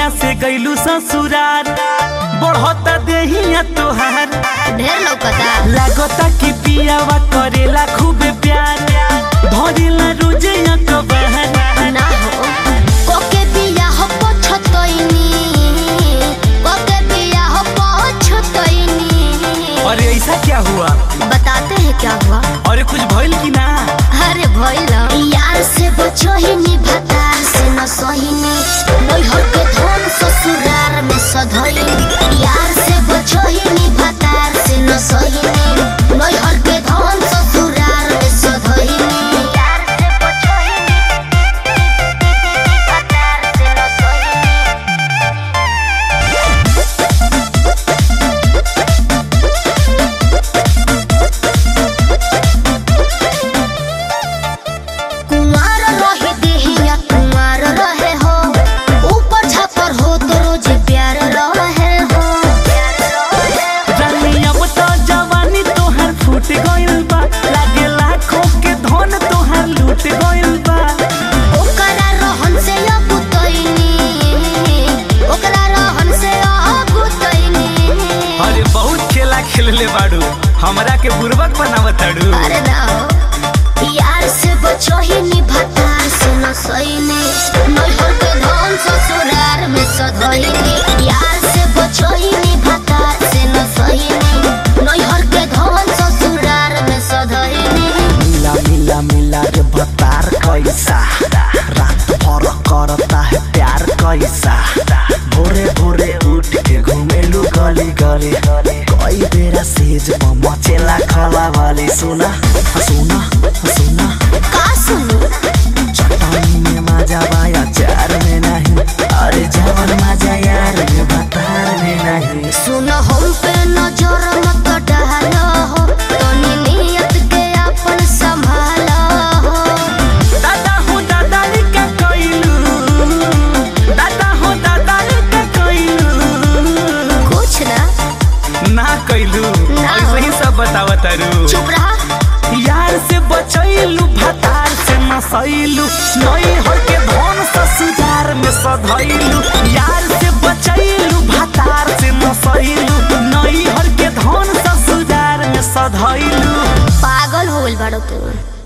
जहिया से गईलू ससुरार बढ़ता देहिया तोहार ढेर लौकता लागता कि पियावा करेला खूब प्यार धरेला रोजे अकबर ना हो कोके बिया हो पछतइनी कोके बिया हो पछतइनी अरे ऐसा क्या हुआ बताते हैं क्या हुआ अरे कुछ भइल कि ना अरे भइल यार से बचो ही नी भतार से न सहिनी नैहर के धन ससुरार में सधइनी यार से बचो ही नी भतार से न सहिनी नैहर के धन ससुरार में सधइनी यार से बचो ही नी भतार से न सहिनी कुंवार रहे देहिया कुंवार रहे हो ऊपर छापर हो तो रोज प्यार रहे हो रानी अब तो जवानी तोहार फूट गइल बा लागे लाखों के धन तोहार लूट गइल बा ओकरा रहन से अगुतैनी ओकरा रहन से अगुतैनी अरे बहुत खेला खेलले बाड़ू हमरा के बुर्बक बनावताड़ू अरे ना हो यार से बचो ही नी भतार से न सईनी नैहर के धन ससुरार में सधइनी यार से बचो ही नी भतार से न सईनी नैहर के धन ससुरार में सधइनी मिला मिला मिला रे भतार कैसा रात भर करता है प्यार कैसा भोरे भोरे उठ के घुमेलू गली गली कई बेरा सेज पर मचेला खला वाली सुना सुना सुना का सुनू चट्टानी में मजा बाया चार में नहीं अरे जवन मजा यार में भतार में नहीं सुन हम पे नजर मत डालो हो तनी नियत के अपन संभालो हो दादा हो दादा रे का कइलू दादा हो दादा रे का कइलू कुछ ना ना कइलू ना। ऐसे ही सब बतावतारू चुप रहा यार से बचैलू भतार से नसैलू नई हर के धन ससुरार में सधैलू यार से बचैलू भतार से नसैलू नई हर के धन ससुरार में सधैलू पागल हो गइल बाड़ो तू